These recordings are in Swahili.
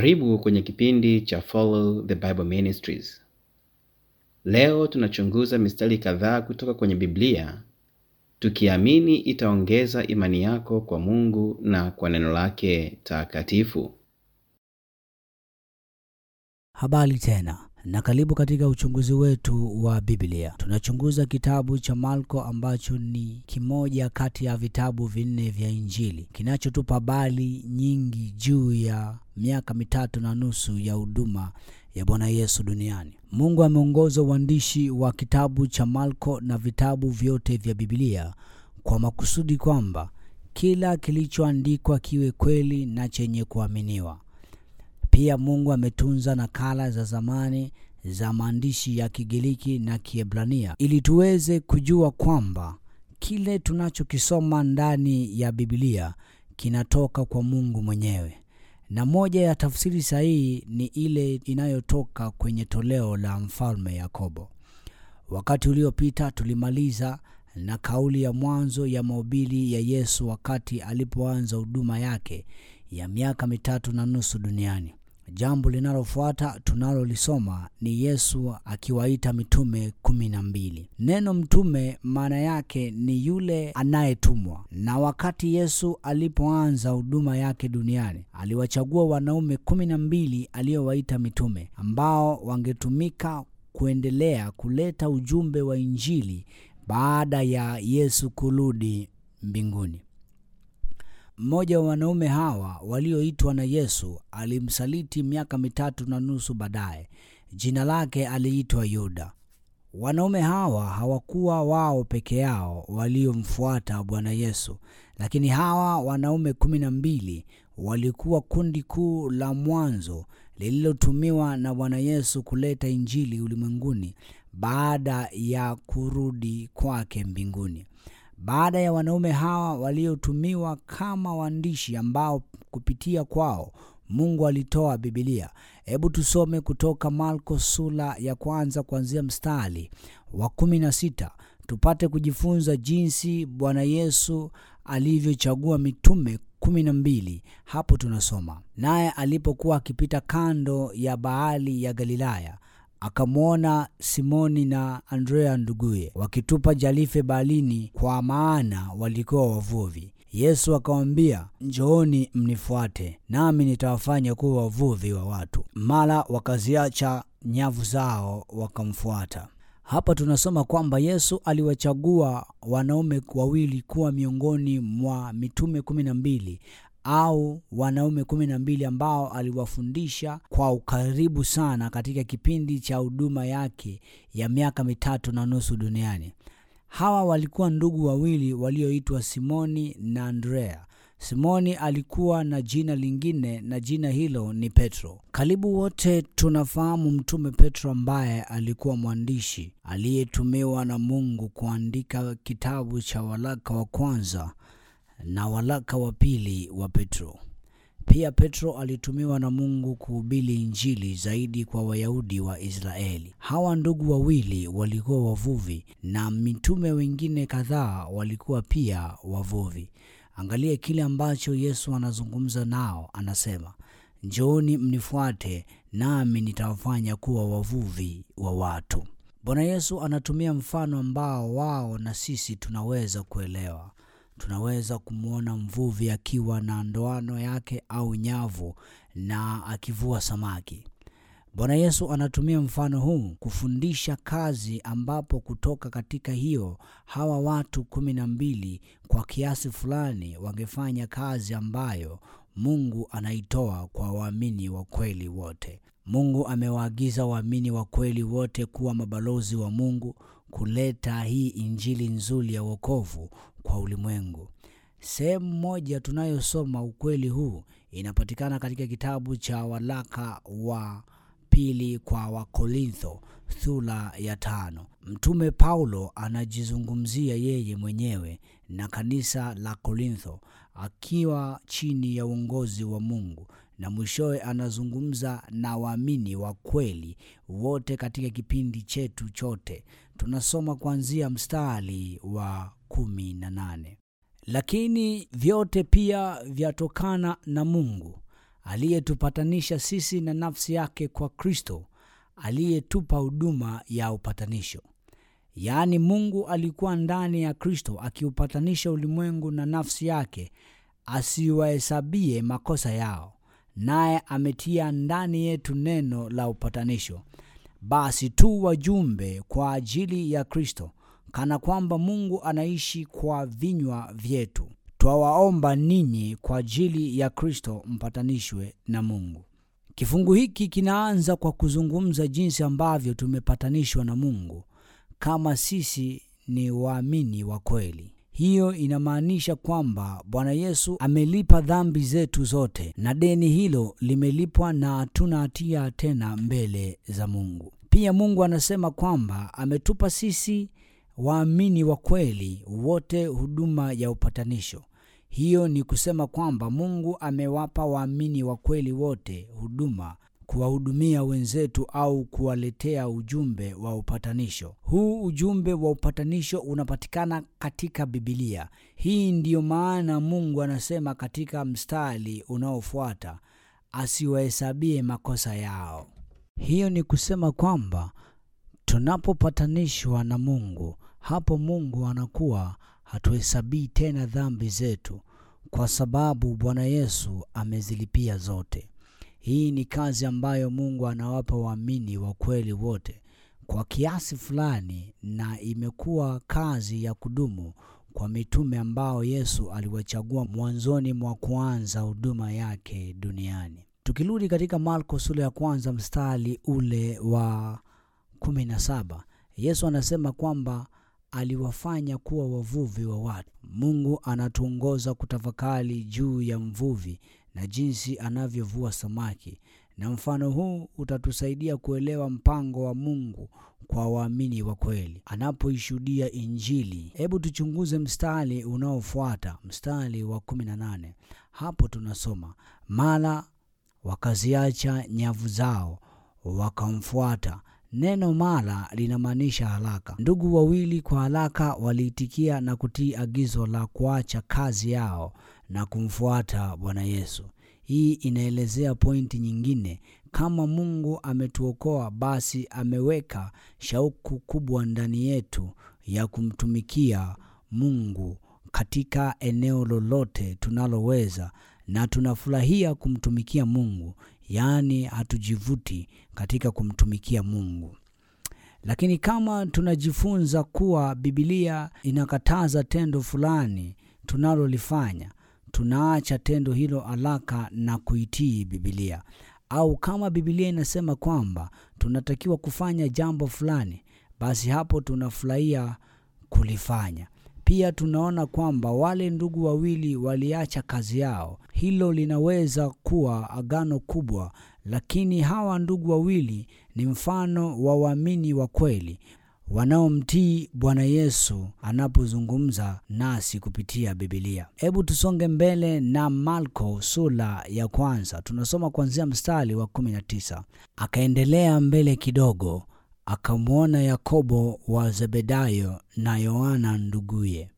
Karibu kwenye kipindi cha Follow the Bible Ministries. Leo tunachunguza mistari kadhaa kutoka kwenye Biblia tukiamini itaongeza imani yako kwa Mungu na kwa neno lake takatifu. Habari tena na karibu katika uchunguzi wetu wa Biblia. Tunachunguza kitabu cha Marko ambacho ni kimoja kati ya vitabu vinne vya Injili kinachotupa habari nyingi juu ya miaka mitatu na nusu ya huduma ya Bwana Yesu duniani. Mungu ameongoza uandishi wa kitabu cha Marko na vitabu vyote vya Biblia kwa makusudi kwamba kila kilichoandikwa kiwe kweli na chenye kuaminiwa. Pia Mungu ametunza nakala za zamani za maandishi ya Kigiriki na Kiebrania ili tuweze kujua kwamba kile tunachokisoma ndani ya Biblia kinatoka kwa Mungu mwenyewe. Na moja ya tafsiri sahihi ni ile inayotoka kwenye toleo la Mfalme Yakobo. Wakati uliopita tulimaliza na kauli ya mwanzo ya mahubiri ya Yesu wakati alipoanza huduma yake ya miaka mitatu na nusu duniani. Jambo linalofuata tunalolisoma ni Yesu akiwaita mitume kumi na mbili. Neno mtume maana yake ni yule anayetumwa, na wakati Yesu alipoanza huduma yake duniani aliwachagua wanaume kumi na mbili aliowaita mitume, ambao wangetumika kuendelea kuleta ujumbe wa Injili baada ya Yesu kurudi mbinguni. Mmoja wa wanaume hawa walioitwa na Yesu alimsaliti miaka mitatu na nusu baadaye. Jina lake aliitwa Yuda. Wanaume hawa hawakuwa wao peke yao waliomfuata Bwana Yesu, lakini hawa wanaume kumi na mbili walikuwa kundi kuu la mwanzo lililotumiwa na Bwana Yesu kuleta Injili ulimwenguni baada ya kurudi kwake mbinguni. Baada ya wanaume hawa waliotumiwa kama waandishi ambao kupitia kwao Mungu alitoa Biblia. Hebu tusome kutoka Marko sura ya kwanza kuanzia mstari wa kumi na sita tupate kujifunza jinsi Bwana Yesu alivyochagua mitume kumi na mbili. Hapo tunasoma naye alipokuwa akipita kando ya bahari ya Galilaya akamwona Simoni na Andrea nduguye wakitupa jarife baharini, kwa maana walikuwa wavuvi. Yesu akawaambia, njooni mnifuate, nami nitawafanya kuwa wavuvi wa watu. Mara wakaziacha nyavu zao wakamfuata. Hapa tunasoma kwamba Yesu aliwachagua wanaume wawili kuwa miongoni mwa mitume kumi na mbili au wanaume kumi na mbili ambao aliwafundisha kwa ukaribu sana katika kipindi cha huduma yake ya miaka mitatu na nusu duniani. Hawa walikuwa ndugu wawili walioitwa Simoni na Andrea. Simoni alikuwa na jina lingine na jina hilo ni Petro. Karibu wote tunafahamu mtume Petro ambaye alikuwa mwandishi aliyetumiwa na Mungu kuandika kitabu cha waraka wa kwanza na waraka wa pili wa Petro. Pia Petro alitumiwa na Mungu kuhubiri Injili zaidi kwa Wayahudi wa Israeli. Hawa ndugu wawili walikuwa wavuvi na mitume wengine kadhaa walikuwa pia wavuvi. Angalia kile ambacho Yesu anazungumza nao, anasema, njooni mnifuate, nami nitawafanya kuwa wavuvi wa watu. Bwana Yesu anatumia mfano ambao wao na sisi tunaweza kuelewa tunaweza kumwona mvuvi akiwa na ndoano yake au nyavu na akivua samaki. Bwana Yesu anatumia mfano huu kufundisha kazi, ambapo kutoka katika hiyo hawa watu kumi na mbili kwa kiasi fulani wangefanya kazi ambayo Mungu anaitoa kwa waamini wa kweli wote. Mungu amewaagiza waamini wa kweli wote kuwa mabalozi wa Mungu kuleta hii injili nzuri ya wokovu kwa ulimwengu. Sehemu moja tunayosoma ukweli huu inapatikana katika kitabu cha waraka wa pili kwa Wakorintho sura ya tano. Mtume Paulo anajizungumzia yeye mwenyewe na kanisa la Korintho akiwa chini ya uongozi wa Mungu na mwishowe anazungumza na waamini wa kweli wote katika kipindi chetu chote. Tunasoma kuanzia mstari wa kumi na nane. Lakini vyote pia vyatokana na Mungu aliyetupatanisha sisi na nafsi yake kwa Kristo, aliyetupa huduma ya upatanisho. Yaani, Mungu alikuwa ndani ya Kristo akiupatanisha ulimwengu na nafsi yake, asiwahesabie makosa yao, naye ametia ndani yetu neno la upatanisho. Basi tu wajumbe kwa ajili ya Kristo, kana kwamba Mungu anaishi kwa vinywa vyetu. Twawaomba ninyi kwa ajili ya Kristo mpatanishwe na Mungu. Kifungu hiki kinaanza kwa kuzungumza jinsi ambavyo tumepatanishwa na Mungu kama sisi ni waamini wa kweli. Hiyo inamaanisha kwamba Bwana Yesu amelipa dhambi zetu zote na deni hilo limelipwa na hatuna hatia tena mbele za Mungu. Pia Mungu anasema kwamba ametupa sisi waamini wa kweli wote huduma ya upatanisho. Hiyo ni kusema kwamba Mungu amewapa waamini wa kweli wote huduma kuwahudumia wenzetu au kuwaletea ujumbe wa upatanisho. Huu ujumbe wa upatanisho unapatikana katika Bibilia. Hii ndiyo maana Mungu anasema katika mstari unaofuata, asiwahesabie makosa yao. Hiyo ni kusema kwamba tunapopatanishwa na Mungu, hapo Mungu anakuwa hatuhesabii tena dhambi zetu, kwa sababu Bwana Yesu amezilipia zote. Hii ni kazi ambayo Mungu anawapa waamini wa kweli wote kwa kiasi fulani, na imekuwa kazi ya kudumu kwa mitume ambao Yesu aliwachagua mwanzoni mwa kuanza huduma yake duniani. Tukirudi katika Marko sura ya kwanza mstari ule wa kumi na saba Yesu anasema kwamba aliwafanya kuwa wavuvi wa watu. Mungu anatuongoza kutafakari juu ya mvuvi na jinsi anavyovua samaki, na mfano huu utatusaidia kuelewa mpango wa Mungu kwa waamini wa kweli anapoishuhudia Injili. Hebu tuchunguze mstari unaofuata, mstari wa 18. Hapo tunasoma mara wakaziacha nyavu zao wakamfuata. Neno mara linamaanisha haraka. Ndugu wawili kwa haraka waliitikia na kutii agizo la kuacha kazi yao na kumfuata Bwana Yesu. Hii inaelezea pointi nyingine. Kama Mungu ametuokoa, basi ameweka shauku kubwa ndani yetu ya kumtumikia Mungu katika eneo lolote tunaloweza, na tunafurahia kumtumikia Mungu, yaani hatujivuti katika kumtumikia Mungu. Lakini kama tunajifunza kuwa Biblia inakataza tendo fulani tunalolifanya, tunaacha tendo hilo haraka na kuitii Biblia. Au kama Biblia inasema kwamba tunatakiwa kufanya jambo fulani, basi hapo tunafurahia kulifanya. Pia tunaona kwamba wale ndugu wawili waliacha kazi yao. Hilo linaweza kuwa agano kubwa, lakini hawa ndugu wawili ni mfano wa waamini wa kweli wanaomtii Bwana Yesu anapozungumza nasi kupitia Biblia. Hebu tusonge mbele na Marko sura ya kwanza, tunasoma kuanzia mstari wa 19. Akaendelea mbele kidogo, akamwona Yakobo wa Zebedayo na Yohana nduguye,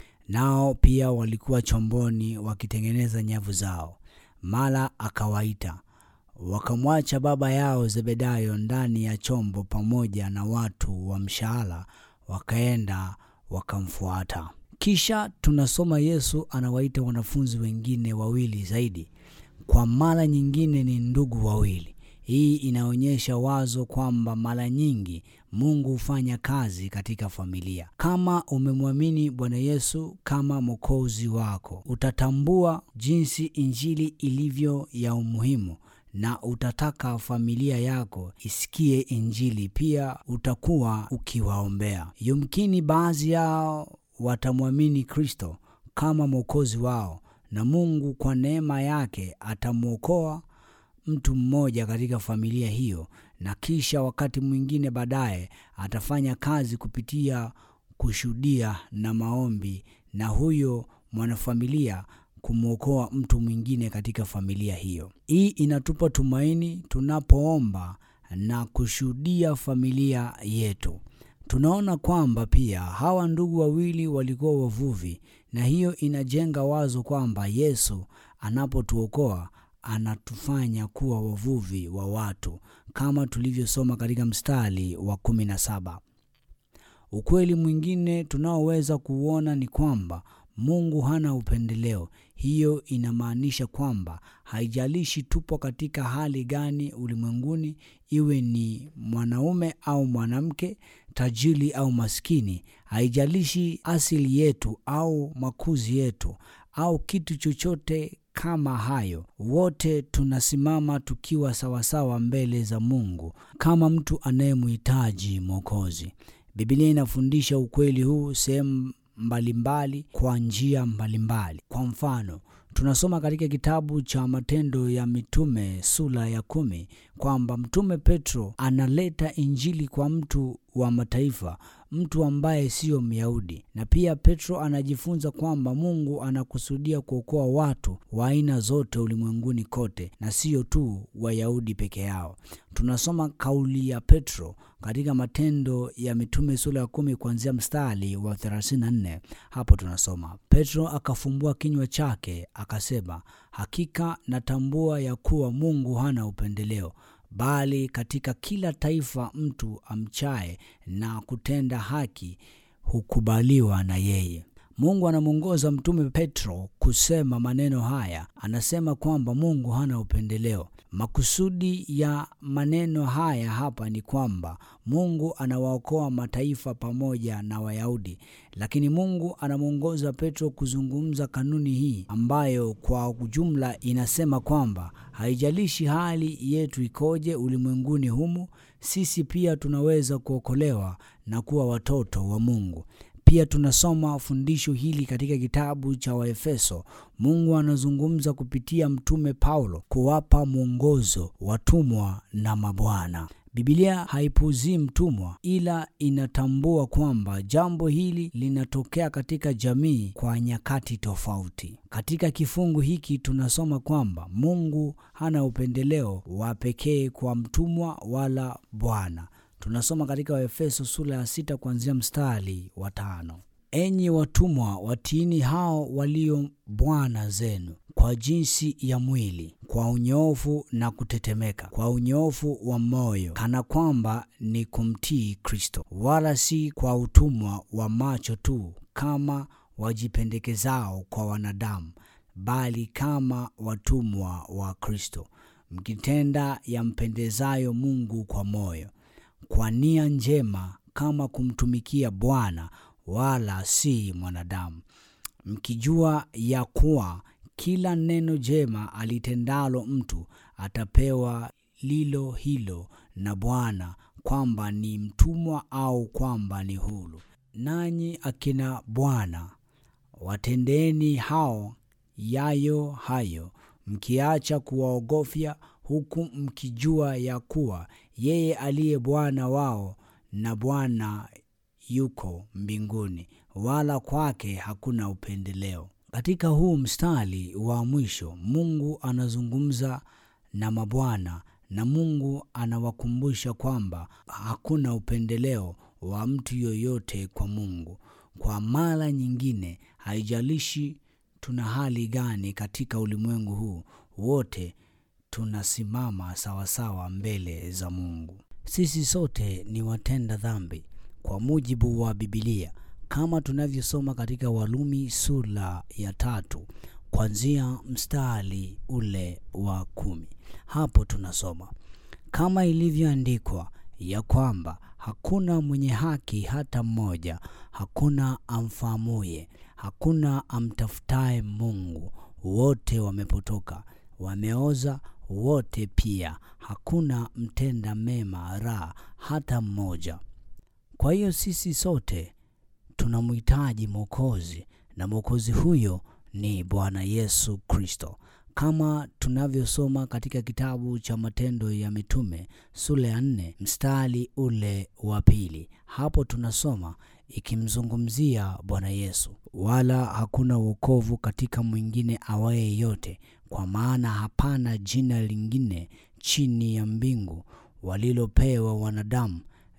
nao pia walikuwa chomboni wakitengeneza nyavu zao. Mara akawaita wakamwacha baba yao Zebedayo ndani ya chombo pamoja na watu wa mshahara, wakaenda wakamfuata. Kisha tunasoma Yesu anawaita wanafunzi wengine wawili zaidi, kwa mara nyingine ni ndugu wawili. Hii inaonyesha wazo kwamba mara nyingi Mungu hufanya kazi katika familia. Kama umemwamini Bwana Yesu kama mwokozi wako, utatambua jinsi injili ilivyo ya umuhimu na utataka familia yako isikie Injili. Pia utakuwa ukiwaombea. Yumkini baadhi yao watamwamini Kristo kama mwokozi wao, na Mungu kwa neema yake atamwokoa mtu mmoja katika familia hiyo, na kisha wakati mwingine baadaye atafanya kazi kupitia kushuhudia na maombi, na huyo mwanafamilia kumwokoa mtu mwingine katika familia hiyo. Hii inatupa tumaini tunapoomba na kushuhudia familia yetu. Tunaona kwamba pia hawa ndugu wawili walikuwa wavuvi, na hiyo inajenga wazo kwamba Yesu anapotuokoa anatufanya kuwa wavuvi wa watu kama tulivyosoma katika mstari wa kumi na saba. Ukweli mwingine tunaoweza kuuona ni kwamba Mungu hana upendeleo. Hiyo inamaanisha kwamba haijalishi tupo katika hali gani ulimwenguni, iwe ni mwanaume au mwanamke, tajiri au maskini, haijalishi asili yetu au makuzi yetu au kitu chochote kama hayo, wote tunasimama tukiwa sawasawa mbele za Mungu kama mtu anayemhitaji Mwokozi. Biblia inafundisha ukweli huu sehemu mbalimbali kwa njia mbalimbali. Kwa mfano, tunasoma katika kitabu cha Matendo ya Mitume sura ya kumi kwamba Mtume Petro analeta Injili kwa mtu wa mataifa, mtu ambaye siyo Myahudi. Na pia Petro anajifunza kwamba Mungu anakusudia kuokoa watu wa aina zote ulimwenguni kote na siyo tu Wayahudi peke yao. Tunasoma kauli ya Petro katika Matendo ya Mitume sura ya kumi kuanzia mstari wa 34. Hapo tunasoma Petro akafumbua kinywa chake akasema, hakika natambua ya kuwa Mungu hana upendeleo bali katika kila taifa mtu amchaye na kutenda haki hukubaliwa na yeye. Mungu anamwongoza mtume Petro kusema maneno haya. Anasema kwamba Mungu hana upendeleo. Makusudi ya maneno haya hapa ni kwamba Mungu anawaokoa mataifa pamoja na Wayahudi, lakini Mungu anamwongoza Petro kuzungumza kanuni hii ambayo kwa ujumla inasema kwamba haijalishi hali yetu ikoje ulimwenguni humu, sisi pia tunaweza kuokolewa na kuwa watoto wa Mungu. Pia tunasoma fundisho hili katika kitabu cha Waefeso. Mungu anazungumza kupitia mtume Paulo kuwapa mwongozo watumwa na mabwana. Biblia haipuzii mtumwa, ila inatambua kwamba jambo hili linatokea katika jamii kwa nyakati tofauti. Katika kifungu hiki tunasoma kwamba Mungu hana upendeleo wa pekee kwa mtumwa wala bwana. Tunasoma katika Waefeso sura ya sita kuanzia mstari wa tano. Enyi watumwa, watiini hao walio bwana zenu kwa jinsi ya mwili, kwa unyoofu na kutetemeka, kwa unyoofu wa moyo, kana kwamba ni kumtii Kristo, wala si kwa utumwa wa macho tu, kama wajipendekezao kwa wanadamu, bali kama watumwa wa Kristo, mkitenda yampendezayo Mungu kwa moyo kwa nia njema kama kumtumikia Bwana wala si mwanadamu, mkijua ya kuwa kila neno jema alitendalo mtu atapewa lilo hilo na Bwana, kwamba ni mtumwa au kwamba ni huru. Nanyi akina bwana, watendeni hao yayo hayo, mkiacha kuwaogofya huku mkijua ya kuwa yeye aliye Bwana wao na Bwana yuko mbinguni, wala kwake hakuna upendeleo. Katika huu mstari wa mwisho, Mungu anazungumza na mabwana na Mungu anawakumbusha kwamba hakuna upendeleo wa mtu yoyote kwa Mungu. Kwa mara nyingine, haijalishi tuna hali gani katika ulimwengu huu, wote tunasimama sawasawa mbele za Mungu. Sisi sote ni watenda dhambi kwa mujibu wa Biblia, kama tunavyosoma katika Walumi sura ya tatu kuanzia mstari ule wa kumi. Hapo tunasoma kama ilivyoandikwa ya kwamba hakuna mwenye haki hata mmoja, hakuna amfahamuye, hakuna amtafutaye Mungu, wote wamepotoka, wameoza wote pia, hakuna mtenda mema ra hata mmoja. Kwa hiyo sisi sote tunamhitaji Mwokozi, na Mwokozi huyo ni Bwana Yesu Kristo, kama tunavyosoma katika kitabu cha Matendo ya Mitume sura ya nne mstari ule wa pili. Hapo tunasoma ikimzungumzia Bwana Yesu, wala hakuna wokovu katika mwingine awaye yote, kwa maana hapana jina lingine chini ya mbingu walilopewa wanadamu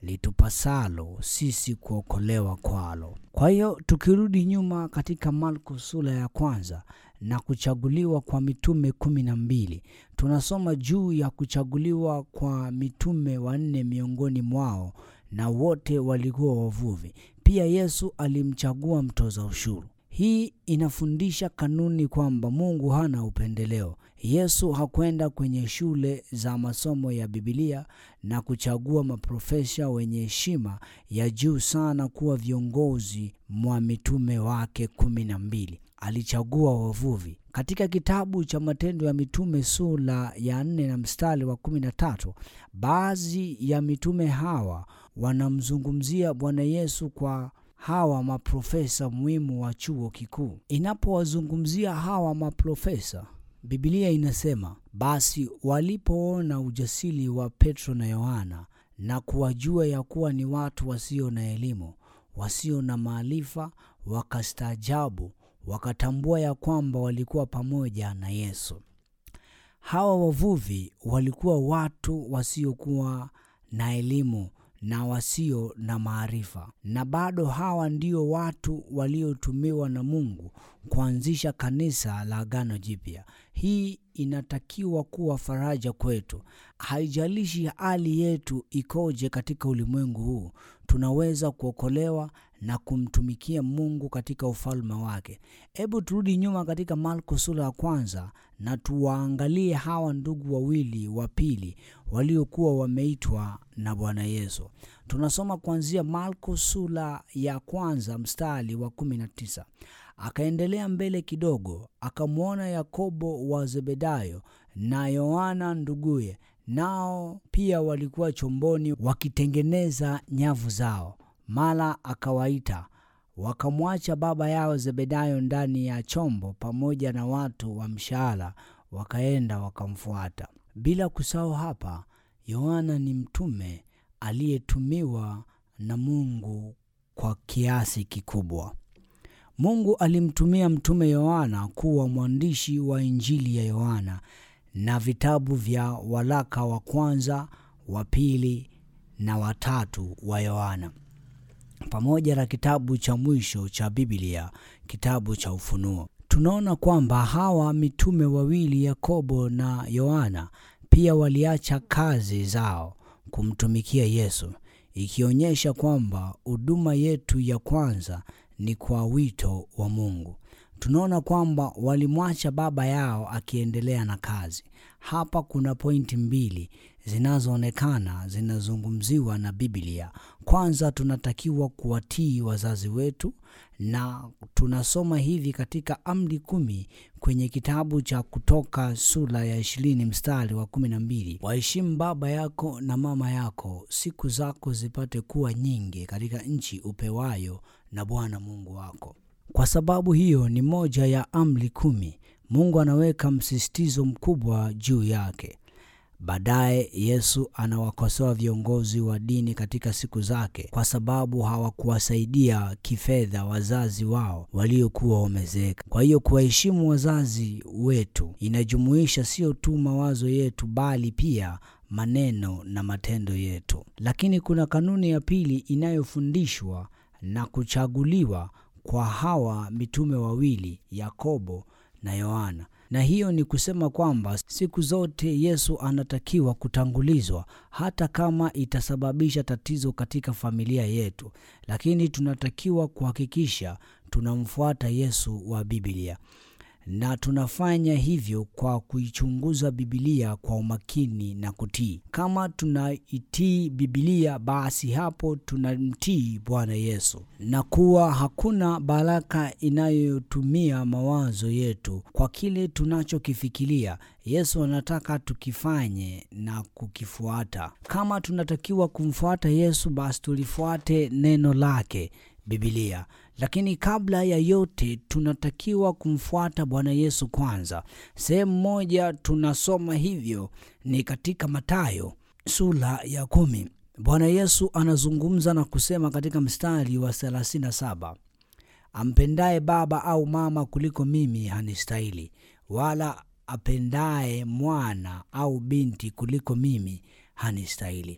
litupasalo sisi kuokolewa kwalo. Kwa hiyo tukirudi nyuma katika Marko sura ya kwanza na kuchaguliwa kwa mitume kumi na mbili tunasoma juu ya kuchaguliwa kwa mitume wanne miongoni mwao, na wote walikuwa wavuvi. Pia Yesu alimchagua mtoza ushuru. Hii inafundisha kanuni kwamba Mungu hana upendeleo. Yesu hakwenda kwenye shule za masomo ya Biblia na kuchagua maprofesa wenye heshima ya juu sana kuwa viongozi mwa mitume wake kumi na mbili. Alichagua wavuvi. Katika kitabu cha Matendo ya Mitume sura ya nne na mstari wa kumi na tatu baadhi ya mitume hawa wanamzungumzia Bwana Yesu kwa hawa maprofesa muhimu wa chuo kikuu. Inapowazungumzia hawa maprofesa, Biblia inasema basi walipoona ujasiri wa Petro na Yohana na kuwajua ya kuwa ni watu wasio na elimu, wasio na maarifa, wakastaajabu, wakatambua ya kwamba walikuwa pamoja na Yesu. Hawa wavuvi walikuwa watu wasiokuwa na elimu na wasio na maarifa, na bado hawa ndio watu waliotumiwa na Mungu kuanzisha kanisa la Agano Jipya. Hii inatakiwa kuwa faraja kwetu. Haijalishi hali yetu ikoje katika ulimwengu huu, tunaweza kuokolewa na kumtumikia Mungu katika ufalme wake. Hebu turudi nyuma katika Marko sura ya kwanza na tuwaangalie hawa ndugu wawili wa pili waliokuwa wameitwa na Bwana Yesu. Tunasoma kuanzia Marko sura ya kwanza mstari wa kumi na tisa. Akaendelea mbele kidogo, akamwona Yakobo wa Zebedayo na Yohana nduguye, nao pia walikuwa chomboni wakitengeneza nyavu zao. Mara akawaita, wakamwacha baba yao Zebedayo ndani ya chombo pamoja na watu wa mshahara, wakaenda wakamfuata. Bila kusahau hapa, Yohana ni mtume aliyetumiwa na Mungu kwa kiasi kikubwa. Mungu alimtumia mtume Yohana kuwa mwandishi wa Injili ya Yohana na vitabu vya waraka wa kwanza, wa pili na watatu wa Yohana pamoja na kitabu cha mwisho cha Biblia, kitabu cha Ufunuo. Tunaona kwamba hawa mitume wawili Yakobo na Yohana pia waliacha kazi zao kumtumikia Yesu, ikionyesha kwamba huduma yetu ya kwanza ni kwa wito wa Mungu. Tunaona kwamba walimwacha baba yao akiendelea na kazi. Hapa kuna pointi mbili zinazoonekana zinazungumziwa na Biblia. Kwanza, tunatakiwa kuwatii wazazi wetu, na tunasoma hivi katika amri kumi kwenye kitabu cha Kutoka sura ya ishirini mstari wa kumi na mbili waheshimu baba yako na mama yako, siku zako zipate kuwa nyingi katika nchi upewayo na Bwana Mungu wako. Kwa sababu hiyo ni moja ya amri kumi, Mungu anaweka msisitizo mkubwa juu yake. Baadaye Yesu anawakosoa viongozi wa dini katika siku zake kwa sababu hawakuwasaidia kifedha wazazi wao waliokuwa wamezeeka. Kwa hiyo kuwaheshimu wazazi wetu inajumuisha sio tu mawazo yetu, bali pia maneno na matendo yetu. Lakini kuna kanuni ya pili inayofundishwa na kuchaguliwa kwa hawa mitume wawili Yakobo na Yohana, na hiyo ni kusema kwamba siku zote Yesu anatakiwa kutangulizwa, hata kama itasababisha tatizo katika familia yetu, lakini tunatakiwa kuhakikisha tunamfuata Yesu wa Biblia na tunafanya hivyo kwa kuichunguza Biblia kwa umakini na kutii. Kama tunaitii Biblia, basi hapo tunamtii Bwana Yesu, na kuwa hakuna baraka inayotumia mawazo yetu kwa kile tunachokifikiria. Yesu anataka tukifanye na kukifuata. Kama tunatakiwa kumfuata Yesu, basi tulifuate neno lake Biblia. Lakini kabla ya yote tunatakiwa kumfuata Bwana Yesu kwanza. Sehemu moja tunasoma hivyo ni katika Mathayo sura ya kumi. Bwana Yesu anazungumza na kusema katika mstari wa 37, ampendaye baba au mama kuliko mimi hanistahili, wala apendaye mwana au binti kuliko mimi hanistahili.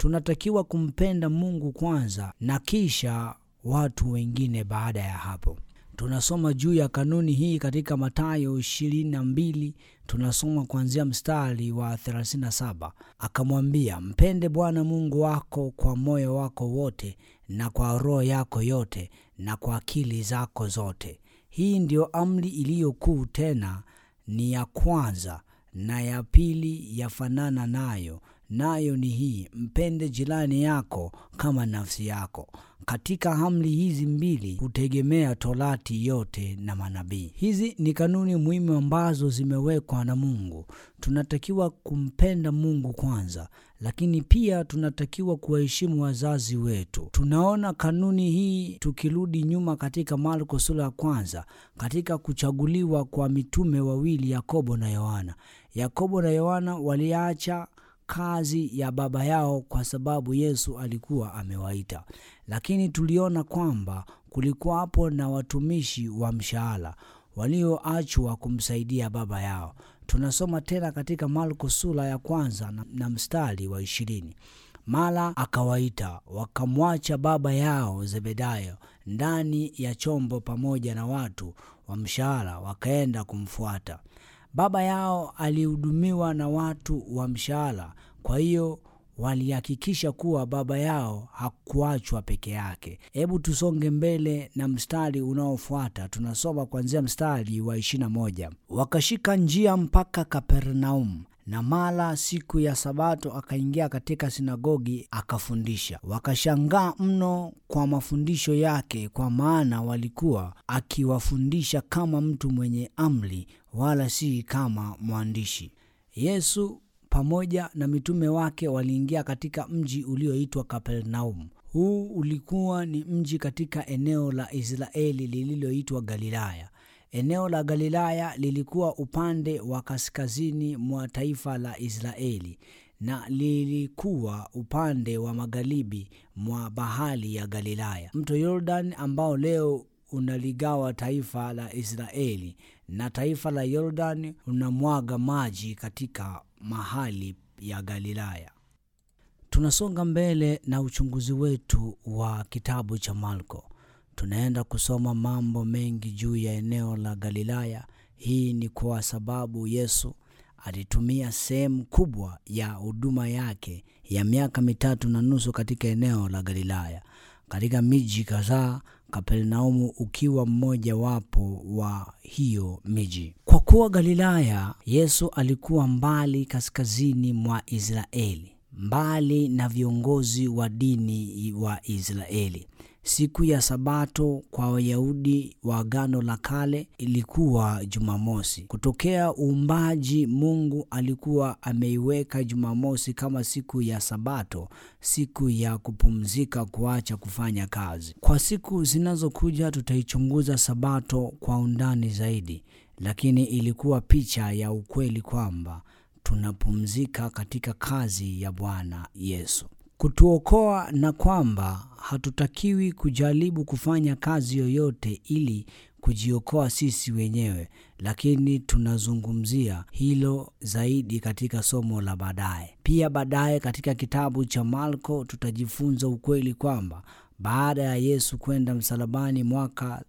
tunatakiwa kumpenda Mungu kwanza na kisha watu wengine baada ya hapo. Tunasoma juu ya kanuni hii katika Mathayo ishirini na mbili tunasoma kuanzia mstari wa 37. Akamwambia, mpende Bwana Mungu wako kwa moyo wako wote na kwa roho yako yote na kwa akili zako zote. Hii ndiyo amri iliyo kuu, tena ni ya kwanza, na ya pili yafanana nayo, nayo ni hii, mpende jirani yako kama nafsi yako. Katika amri hizi mbili hutegemea Torati yote na manabii. Hizi ni kanuni muhimu ambazo zimewekwa na Mungu. Tunatakiwa kumpenda Mungu kwanza, lakini pia tunatakiwa kuwaheshimu wazazi wetu. Tunaona kanuni hii tukirudi nyuma katika Marko sura ya kwanza, katika kuchaguliwa kwa mitume wawili Yakobo na Yohana. Yakobo na Yohana waliacha kazi ya baba yao kwa sababu Yesu alikuwa amewaita, lakini tuliona kwamba kulikuwa hapo na watumishi wa mshahara walioachwa kumsaidia baba yao. Tunasoma tena katika Marko sura ya kwanza na, na mstari wa ishirini. Mara akawaita wakamwacha baba yao Zebedayo ndani ya chombo pamoja na watu wa mshahara, wakaenda kumfuata. Baba yao alihudumiwa na watu wa mshahara, kwa hiyo walihakikisha kuwa baba yao hakuachwa peke yake. Hebu tusonge mbele na mstari unaofuata, tunasoma kuanzia mstari wa ishirini na moja. Wakashika njia mpaka Kapernaumu, na mara siku ya Sabato akaingia katika sinagogi akafundisha. Wakashangaa mno kwa mafundisho yake, kwa maana walikuwa akiwafundisha kama mtu mwenye amri, wala si kama mwandishi. Yesu pamoja na mitume wake waliingia katika mji ulioitwa Kapernaumu. Huu ulikuwa ni mji katika eneo la Israeli lililoitwa Galilaya. Eneo la Galilaya lilikuwa upande wa kaskazini mwa taifa la Israeli na lilikuwa upande wa magharibi mwa bahari ya Galilaya. Mto Yordan ambao leo unaligawa taifa la Israeli na taifa la Yordan unamwaga maji katika mahali ya Galilaya. Tunasonga mbele na uchunguzi wetu wa kitabu cha Marko. Tunaenda kusoma mambo mengi juu ya eneo la Galilaya. Hii ni kwa sababu Yesu alitumia sehemu kubwa ya huduma yake ya miaka mitatu na nusu katika eneo la Galilaya, katika miji kadhaa, Kapernaumu ukiwa mmoja wapo wa hiyo miji. Kwa kuwa Galilaya, Yesu alikuwa mbali kaskazini mwa Israeli, mbali na viongozi wa dini wa Israeli. Siku ya Sabato kwa Wayahudi wa Agano la Kale ilikuwa Jumamosi. Kutokea uumbaji, Mungu alikuwa ameiweka Jumamosi kama siku ya Sabato, siku ya kupumzika, kuacha kufanya kazi. Kwa siku zinazokuja tutaichunguza Sabato kwa undani zaidi, lakini ilikuwa picha ya ukweli kwamba tunapumzika katika kazi ya Bwana Yesu kutuokoa na kwamba hatutakiwi kujaribu kufanya kazi yoyote ili kujiokoa sisi wenyewe, lakini tunazungumzia hilo zaidi katika somo la baadaye. Pia baadaye katika kitabu cha Marko tutajifunza ukweli kwamba baada ya Yesu kwenda msalabani mwaka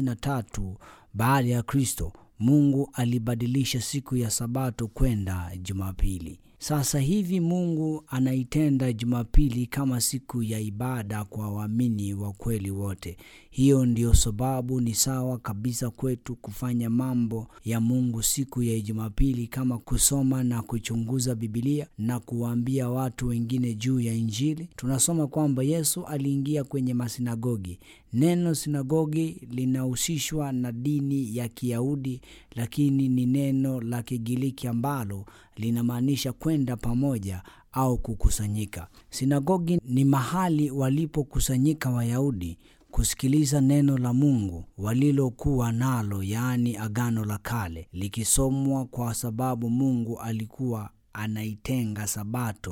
33 baada ya Kristo, Mungu alibadilisha siku ya Sabato kwenda Jumapili. Sasa hivi Mungu anaitenda Jumapili kama siku ya ibada kwa waamini wa kweli wote. Hiyo ndiyo sababu ni sawa kabisa kwetu kufanya mambo ya Mungu siku ya Jumapili kama kusoma na kuchunguza Biblia na kuwaambia watu wengine juu ya Injili. Tunasoma kwamba Yesu aliingia kwenye masinagogi. Neno sinagogi linahusishwa na dini ya Kiyahudi, lakini ni neno la Kigiriki ambalo linamaanisha kwenda pamoja au kukusanyika. Sinagogi ni mahali walipokusanyika Wayahudi kusikiliza neno la Mungu walilokuwa nalo, yaani Agano la Kale, likisomwa kwa sababu Mungu alikuwa anaitenga Sabato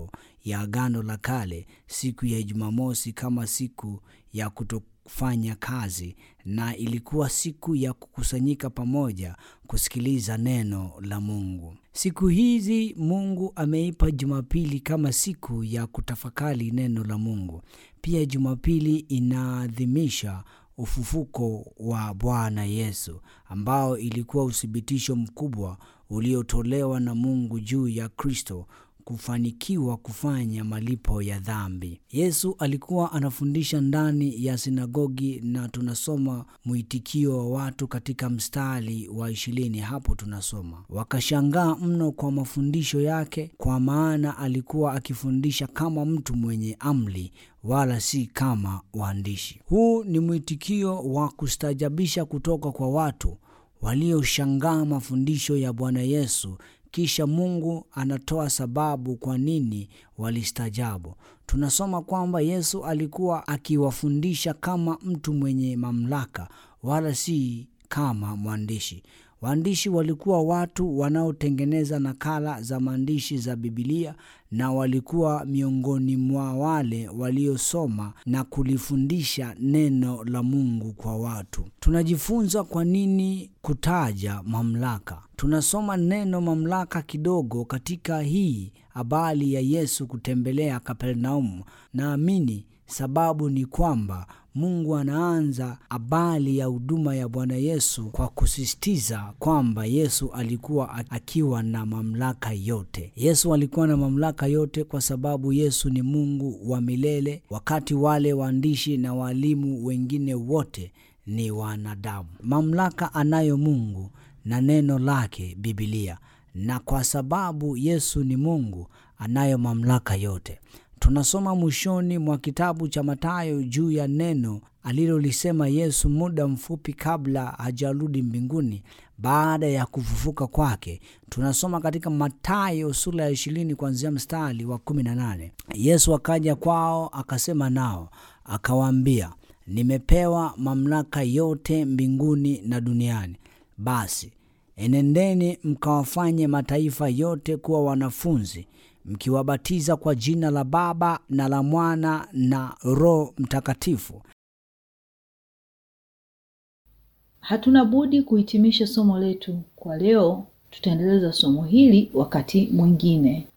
ya Agano la Kale, siku ya Jumamosi kama siku ya kutofanya kazi, na ilikuwa siku ya kukusanyika pamoja kusikiliza neno la Mungu. Siku hizi Mungu ameipa Jumapili kama siku ya kutafakari neno la Mungu. Pia Jumapili inaadhimisha ufufuko wa Bwana Yesu ambao ilikuwa uthibitisho mkubwa uliotolewa na Mungu juu ya Kristo kufanikiwa kufanya malipo ya dhambi. Yesu alikuwa anafundisha ndani ya sinagogi na tunasoma mwitikio wa watu katika mstari wa ishirini. Hapo tunasoma wakashangaa mno kwa mafundisho yake, kwa maana alikuwa akifundisha kama mtu mwenye amri, wala si kama waandishi. Huu ni mwitikio wa kustajabisha kutoka kwa watu walioshangaa mafundisho ya Bwana Yesu. Kisha Mungu anatoa sababu kwa nini walistajabu. Tunasoma kwamba Yesu alikuwa akiwafundisha kama mtu mwenye mamlaka, wala si kama mwandishi. Waandishi walikuwa watu wanaotengeneza nakala za maandishi za Bibilia na walikuwa miongoni mwa wale waliosoma na kulifundisha neno la Mungu kwa watu. Tunajifunza kwa nini kutaja mamlaka. Tunasoma neno mamlaka kidogo katika hii habari ya Yesu kutembelea Kapernaumu. Naamini sababu ni kwamba Mungu anaanza habari ya huduma ya Bwana Yesu kwa kusisitiza kwamba Yesu alikuwa akiwa na mamlaka yote. Yesu alikuwa na mamlaka yote kwa sababu Yesu ni Mungu wa milele, wakati wale waandishi na walimu wengine wote ni wanadamu. Mamlaka anayo Mungu na neno lake Biblia, na kwa sababu Yesu ni Mungu anayo mamlaka yote. Tunasoma mwishoni mwa kitabu cha Mathayo juu ya neno alilolisema Yesu muda mfupi kabla hajarudi mbinguni baada ya kufufuka kwake. Tunasoma katika Mathayo sura ya ishirini kuanzia mstari wa kumi na nane. Yesu akaja kwao akasema nao akawaambia, nimepewa mamlaka yote mbinguni na duniani. Basi enendeni mkawafanye mataifa yote kuwa wanafunzi mkiwabatiza kwa jina la Baba na la Mwana na Roho Mtakatifu. Hatuna budi kuhitimisha somo letu kwa leo. Tutaendeleza somo hili wakati mwingine.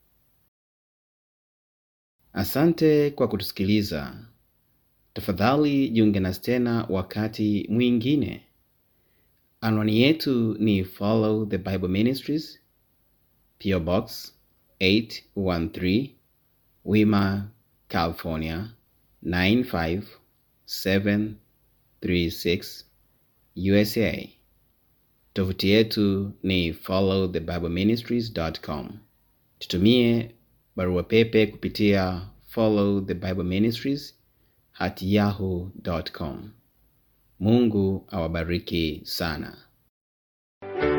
Asante kwa kutusikiliza. Tafadhali jiunge nasi tena wakati mwingine. Anwani yetu ni Follow the Bible Ministries, PO Box 813 Wima, California 95736 USA. Tovuti yetu ni followthebibleministries.com. Tutumie barua pepe kupitia follow the bible ministries at yahoo.com. Mungu awabariki sana.